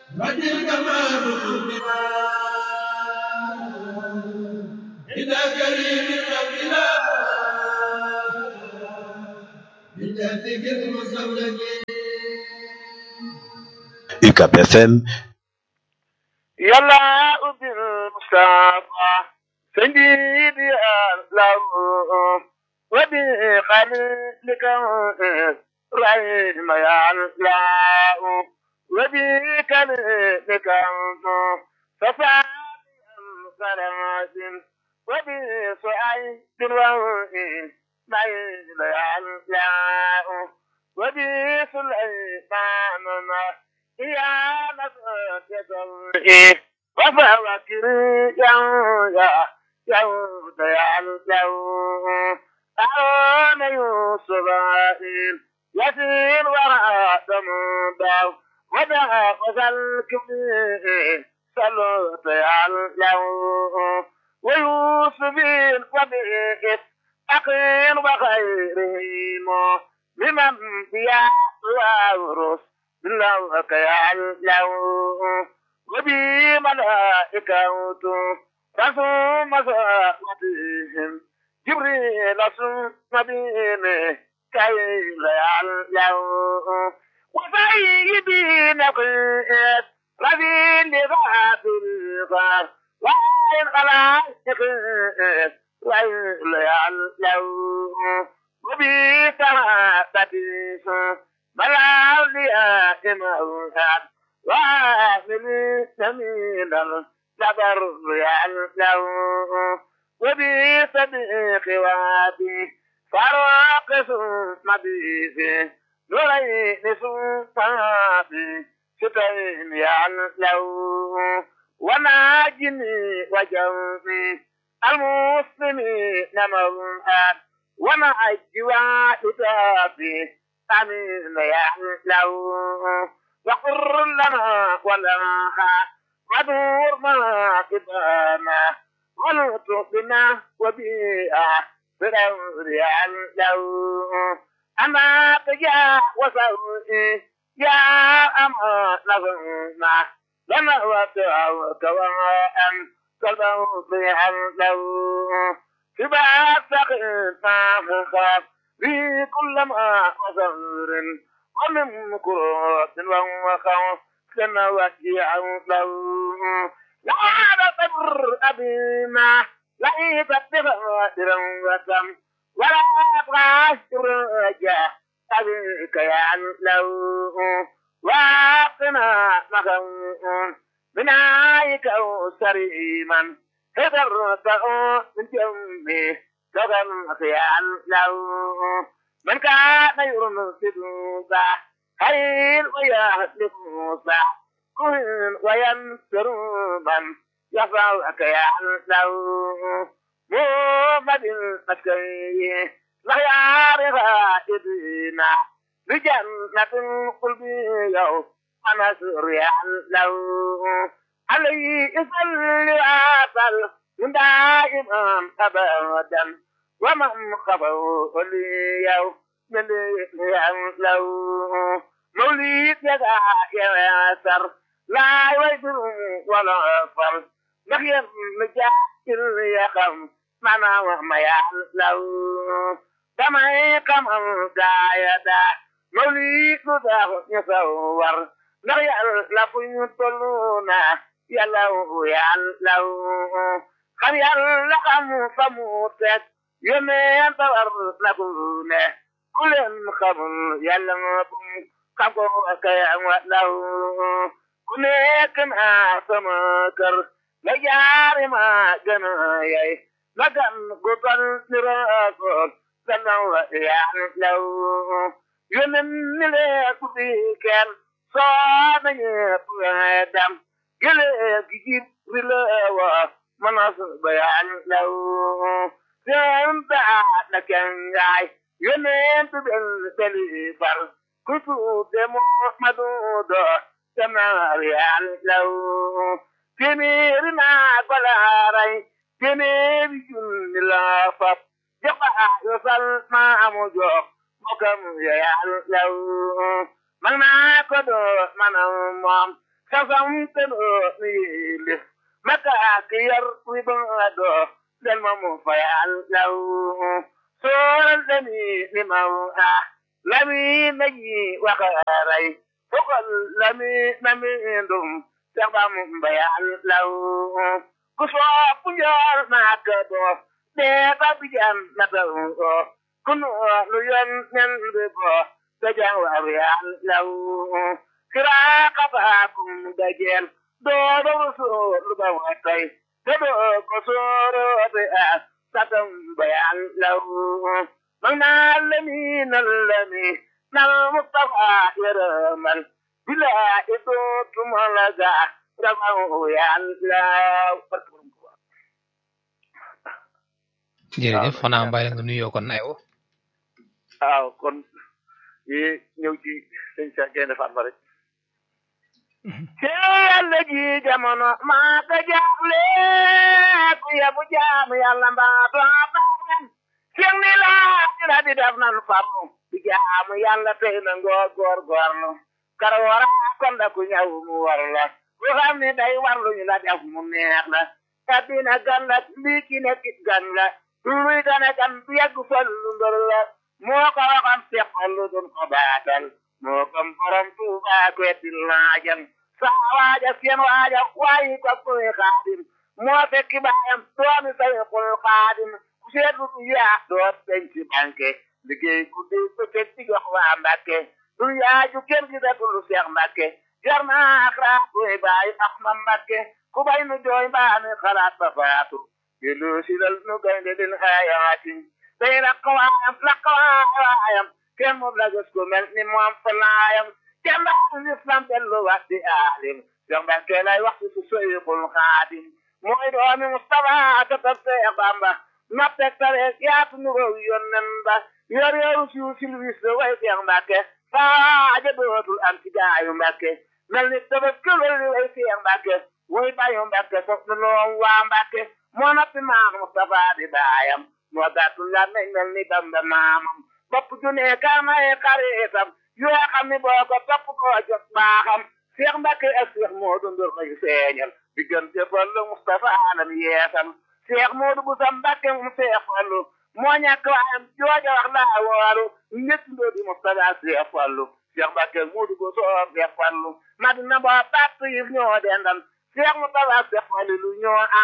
وتلك ما بما إذا كريم قبلا بجهدك المستولد UCAP FM yàlla ubbil Mustafa سيدي الله وبخليلك رحم يا الله وبكلمك ففعل صلاة وبسعيد وإن ميل يا الله وبسليمان يا نفسك وفوكر يا يا يا يا يا أعون يوسف يسير وراء دمداو ودع وسلك سلوت يا اليوم ويوسف وبئس أخين وخيرهم لمن بيا وورث بالله يا اليوم وبي ملائكة رسوم مساقتهم جبريل ثم بين كي يعلم وسيدي نقيت رذيل ذات الغار وإن خلائق وإن يعلم وبي سعادتي بلا أولياء موهاد وآمن سمين الجبر يعلم وبي صديق وابي فراق ثم بيفي نورين سلطاني ستين يعلم وناجني وجوفي المسلمين موهاد ونعجي وحدابي أمين يعلم وقر لنا ولها ودور ما كتانا ولطفنا وبيئة بدور يعلم أما تجا وسوئي يا أما نظرنا لنا ودعوك وأن كالموت يعلم في بعض سقينا خاف في كل ما وزر ومن كروت وخوف كما وجيع له لا تبر أبينا ليس بغادر وسم ولا تغاشر رجاء أبيك يعلو واقنا مخون من عيك أو سريما هدرت من جمي لغم خيال لو من كان يرمسد خير ويهلك موسى كن وينصر من يفعلك يعلو محمد المسكي لا يعرف إدنا بجنة القلب يوم ونصر يعلو عليه يصلي عسل من دائما أبدا ومن خفوا لي يوم من يعلو موليد يدع ياسر لا يوجد ولا فرد نخيم مجاهل يخم معنا وما يعلو دمعي كمن دايدا موليد ذا يصور نخيل لفن طلونا يلو يعلو خم يلا خم فموتت يمين طور نبونه كل خم يلا kago kaya law ku nekk naa sama kër la jaari ma gën a yay la gan gu tol ni raasool gannaaw yaa law yonen ni lee ku fi kenn soo na ñepp dam gële gi jib ri la wa manas ba yaa law seen taa na kenn yaay yonen tu bel beli far kutu de Muhammadu do tamarial law temeri na golaray temeri junni la fap joxa yo sal ma amu jox mokam yal law man na ko do manam mom sasam te doo nu yéele makaaki yar wi ba doo del ma mu fayal law sooral dani ni maw ah lami naji wakaray fokol lami nami ndum sax ba mu bayal law ku sopp njool maaka doo dee ba bijan na taw kunu lu yon nen bi bo dajang wa yal law kira kaba kum dajel do do so lu ba wa tay do do ko soro be as satam bayan law magna lami nalami nal mustafa yaramal bila itu tumalaga ramu yal law jërëjëf xanaa mbay la nga nuyoo kon aywa waaw kon yi ñëw ci sëñ Cheikh Gaynde Fatma rek ci yàlla ji jamono maa ko jaaxle ku yebu jaamu yàlla mbaa doo baaxen sëñ ni laa dina di def nan farlu di jaamu yàlla tey na ngoo góor góorlu kar wara kon da ku ñëw mu war la ku xam ni day warlu ñu la def mu neex la addina gan la lii ki nekk gan la luy gane gan bu yegg fal lu ndor la moo ko waxam seqal lu dun ko baatal moo kom borom tuuba kwetti laajam saa waaja seen waaja waayi ko koy xaadim moo fekki baayam doomi say xul xaadim ku seetlu du yaa doot dañ ci banque liggéey guddi bëccëg di jox waa mbàkke du yaaju kenn gi datul lu seex mbàkke jar naa ak raat koy bàyyi ak ma mbàkke ku bay nu jooy mbaa mi xalaat ba faatu gelu silal nu gaynde din ayaati day rakkawaayam rakkawaayam kenn moom la gis ko mel ni moom falaayam kenn daa lislam dellu wax di aalim Cheikh Mbacke lay wax ci su seyxul xaadim mooy doomi Mustafa ka tab Seex Bamba noppeg tare yaatu nu row yonnen ba yor yoru siw silwis way Cheikh Mbacke faaja dootul am ci gaayu Mbacke mel ni tabas këlol way Cheikh Mbacke way bayu Mbacke sof nu loom waa Mbacke moo noppi maam Mustafa di baayam moo gàttul la meñ mel ni Bamba maamam bopp junee kaamay xaritam yoo xam ni boo ko topp koo jot baaxam Cheikh Mbacke ak Cheikh Modou Ndour lay feeñal diggante Fallu Mustafa alam yeesal Cheikh Modou bu sa Mbacke mu Cheikh Fallu moo ñàkk waayam jooja wax laa wooru ñett ndoo di Mustafa Cheikh Fallu Cheikh Mbacke Modou bu soo Cheikh Fallu madina boo bàtt yi ñoo dendal Cheikh Mustafa Cheikh Fallu lu ñoo